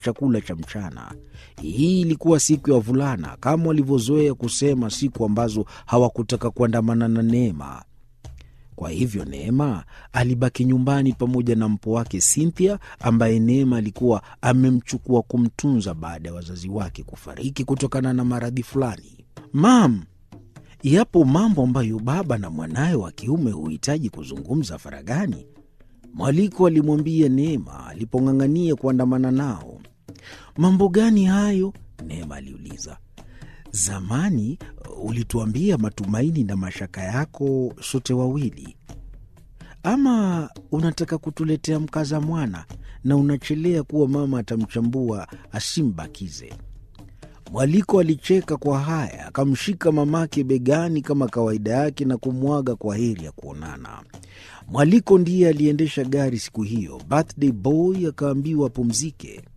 chakula cha mchana. Hii ilikuwa siku ya wavulana, kama walivyozoea kusema siku ambazo hawakutaka kuandamana na Neema. Kwa hivyo Neema alibaki nyumbani pamoja na mpo wake Cynthia, ambaye Neema alikuwa amemchukua kumtunza baada ya wazazi wake kufariki kutokana na maradhi fulani. Mam, yapo mambo ambayo baba na mwanawe wa kiume huhitaji kuzungumza faragani, Mwaliko alimwambia Neema alipong'ang'ania kuandamana nao. Mambo gani hayo? Neema aliuliza. Zamani ulituambia matumaini na mashaka yako sote wawili, ama unataka kutuletea mkaza mwana na unachelea kuwa mama atamchambua asimbakize? Mwaliko alicheka kwa haya, akamshika mamake begani kama kawaida yake na kumwaga kwa heri ya kuonana. Mwaliko ndiye aliendesha gari siku hiyo. Birthday boy akaambiwa apumzike.